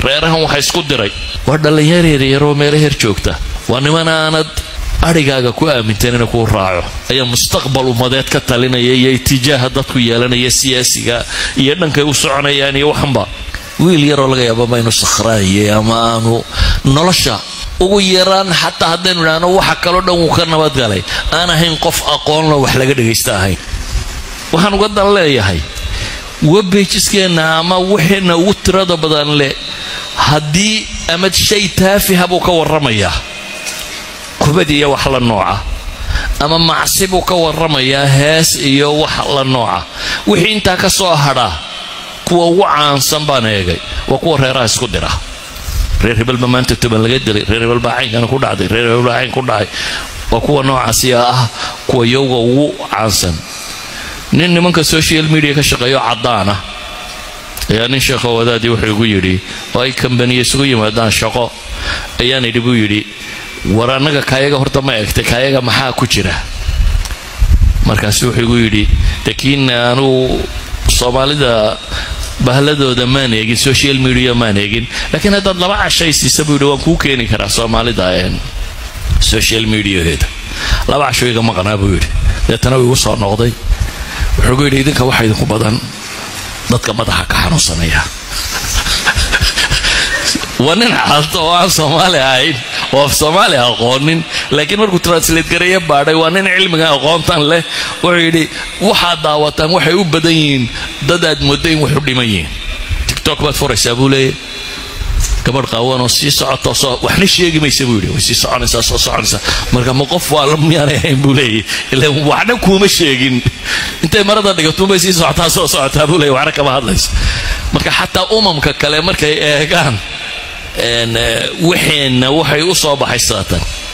reerahan waxa isku diray waa dhallinyar yaryaroo meelo her joogta waa niman aanad adhigaaga ku aaminteen inay kuu raaco ayaa mustaqbal ummadeed ka talinaya iyo itijaaha dadku yeelanaya siyaasiga iyo dhankay u soconayaan iyo waxanba wiil yaroo laga yaaba ma inu sakhraayay ama aanu nolosha ugu yaraan xataa haddaynu idhaahno waxa kaloo dhan wuu ka nabadgalay aan ahayn qof aqoonlo wax laga dhagaysta ahayn waxaan uga dan leeyahay webbajiskeenna ama wixina ugu tirada badan leh haddii ama shay taafiha buu ka warramayaa kubad iyo wax la nooca ama macsi buu ka warramayaa hees iyo wax la nooca wixii intaa ka soo hadhaa kuwa ugu caansan baan eegay waa kuwa reeraha isku dira reer hebelba maanta toban laga dilay reer hebelbaa caynkana ku dhacday reer hebelbaa cayn ku dhacay waa kuwa noocaasiya ah kuwa yowga ugu caansan nin nimanka social media ka shaqeeyo cadaan ah ayaa nin sheekho wadaadii wuxuu igu yidhi oo ay kambaniya isugu yimaadaan shaqo ayaan idhi buu yidhi war annaga kaayaga horta ma egtay kaayaga maxaa ku jira markaasu wuxuu igu yidhi lakiin anugu soomaalida bahladooda maan eegin social media maan eegin laakiin haddaad laba cashay siisa buu yidhi waan kuu keeni karaa soomaalida social mediaheeda laba casho iga maqnaa buu yidhi deetana uu igu soo noqday wuxuu gu yidhi idinka waxa idinku badan dadka madaxa ka xanuunsanaya waa nin caalto oo aan soomaali ahayn oo af soomaali aqoonin laakiin markuu translate gareeya baadhay waa nin cilmiga aqoontan leh wuxuu yidhi waxaad daawataan waxay u badan yihiin dad aad mooda in wax u dhiman yihiin tictok baad furaysaa buu leeyahy gabadh qaawanoo sii socoto soo waxna sheegi maysa buu yidhi way sii soconaysaa soo soconaysaa marka ma qof waa miyaanay ahayn buu leeyahy ila waxna kuuma sheegin intay marada dhigatuunbay sii socotaa soo socotaa buu leeyahy waxna kama hadlayso marka xataa umamka kale markay eegaan wixeenna waxay u soo baxay saatan